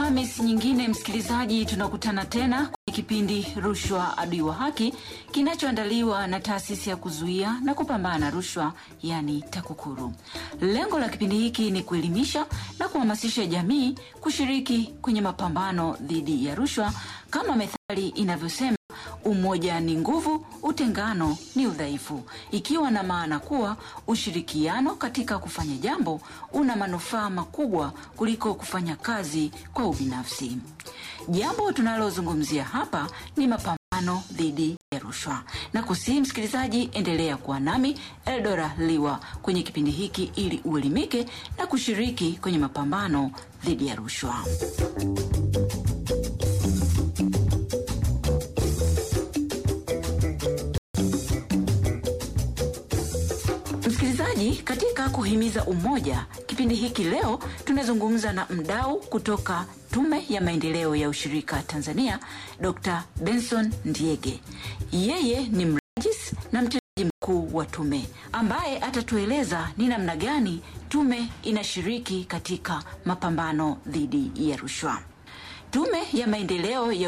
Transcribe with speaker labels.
Speaker 1: Alhamis nyingine, msikilizaji, tunakutana tena kwenye kipindi Rushwa Adui wa Haki kinachoandaliwa na taasisi ya kuzuia na kupambana na rushwa, yani TAKUKURU. Lengo la kipindi hiki ni kuelimisha na kuhamasisha jamii kushiriki kwenye mapambano dhidi ya rushwa, kama methali inavyosema umoja ni nguvu, utengano ni udhaifu, ikiwa na maana kuwa ushirikiano katika kufanya jambo una manufaa makubwa kuliko kufanya kazi kwa ubinafsi. Jambo tunalozungumzia hapa ni mapambano dhidi ya rushwa, na kusihi msikilizaji, endelea kuwa nami Eldora Liwa kwenye kipindi hiki ili uelimike na kushiriki kwenye mapambano dhidi ya rushwa. Msikilizaji, katika kuhimiza umoja, kipindi hiki leo tunazungumza na mdau kutoka Tume ya Maendeleo ya Ushirika Tanzania, Dr. Benson Ndiege. Yeye ni mrajis na mtendaji mkuu wa tume ambaye atatueleza ni namna gani tume inashiriki katika mapambano dhidi ya rushwa. Tume ya Maendeleo ya